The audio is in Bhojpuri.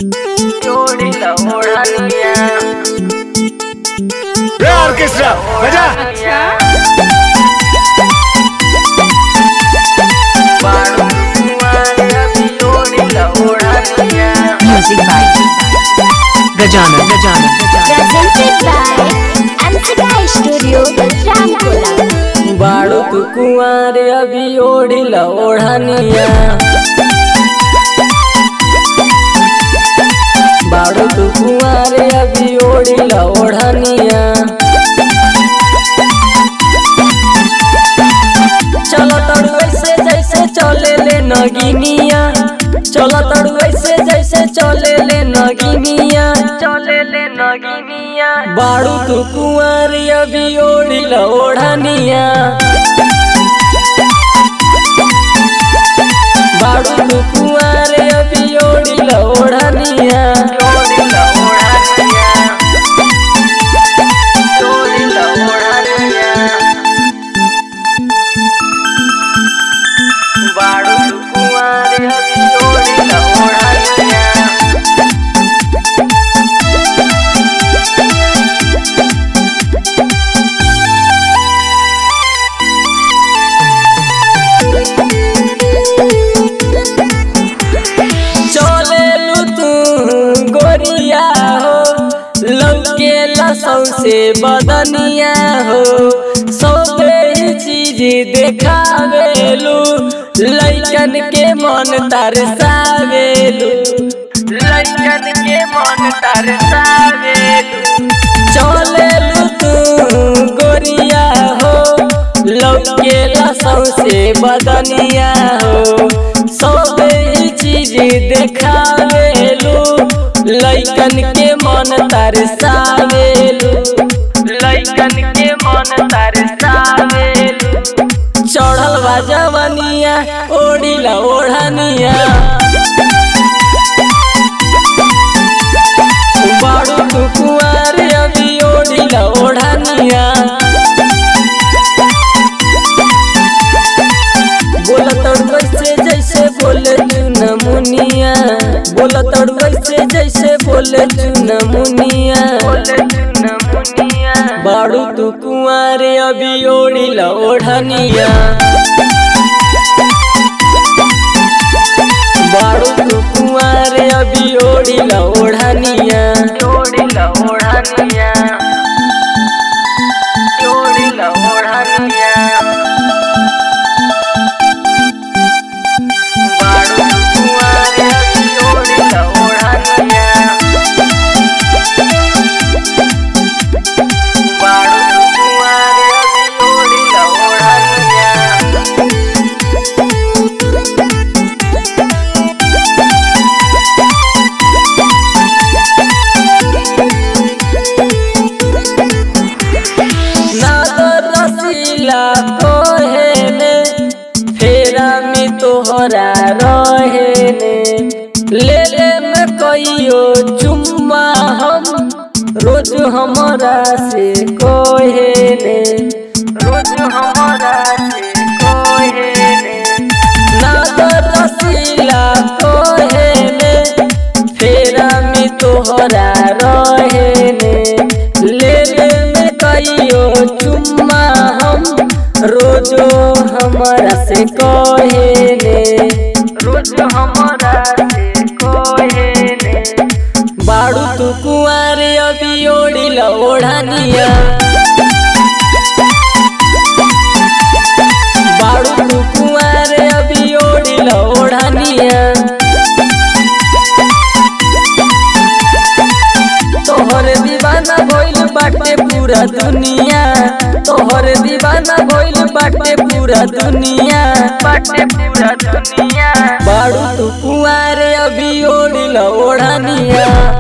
जोड़ीला ओढानिया रे ऑर्केस्ट्रा बजा बाळू Kumar जोड़ीला ओढानिया Music by Gajana Gajana presented by Amsika Studio, Ramkola. बाळू तू कुमार अभी ओढीला ओढानिया बाळू तू कुमार अभी ओढीला ओढानिया चलो तड़ू ऐसे जैसे चले ले नगिनिया चलो तड़ू ऐसे जैसे चले ले नगिनिया चले ले नगिनिया बाड़ू तू कुंवर अभी ओढ़िल ओढ़निया बाड़ू तू कुंवर अभी ओढ़िल ओढ़निया ओढ़िल ओढ़निया ओढ़िल ओढ़निया बाड़ू कुंवारे अभी ओढ़िला ओढ़निया चले लू तू गोरिया हो लौके लसौ से बदनिया हो सबे ही चीज देखावेलू लैकन के मन तरसावेलू लैकन के मन तरसावेलू चले लू तू गोरिया हो लौके लसौ से बदनिया हो सबे ही चीज देखावेलू लैकन के मन तरसावेलू लैकन के मन तरसावेलू चढ़ल बा जवनिया ओढ़िला ओढ़निया बाड़ू तू कुंवर अभी ओढ़िला ओढ़निया बोला तड़ू वैसे जैसे बोले चुनमुनिया बोला तड़ू वैसे जैसे बोले चुनमुनिया बाड़ू तू कुंवारे अभी ओढ़िला ओढ़निया बाड़ू तू कुंवारे अभी ओढ़िला ओढ़निया ओढ़िला ओढ़निया ओढ़िला ओढ़निया बाड़ू कुंवारे अभी ओढ़िला ओढ़निया बाड़ू कुंवारे अभी ओढ़िला ओढ़निया नादर रसीला कोहेने फेरा में तोहरा रहेने ले ले में कहियो चुम्मा हम रोज हमरा से कोहेने रोज हमरा से कोहेने नादर रसीला कोहेने फेरा में तोहरा रहेने ले ले में कहियो चुम्मा हम रोजो हमरा से कहेने रोज हमरा से कहेने बाड़ू तू कुंवारे अभी ओढ़िला ओढ़निया बाड़ू तू कुंवारे अभी ओढ़िला ओढ़निया तोहर दीवाना भइल बाटे पूरा दुनिया तोहर दीवाना भइल बाटे पूरा दुनिया बाटे पूरा दुनिया बाड़ू तू कुंवारे अभी ओढ़िला ओढ़निया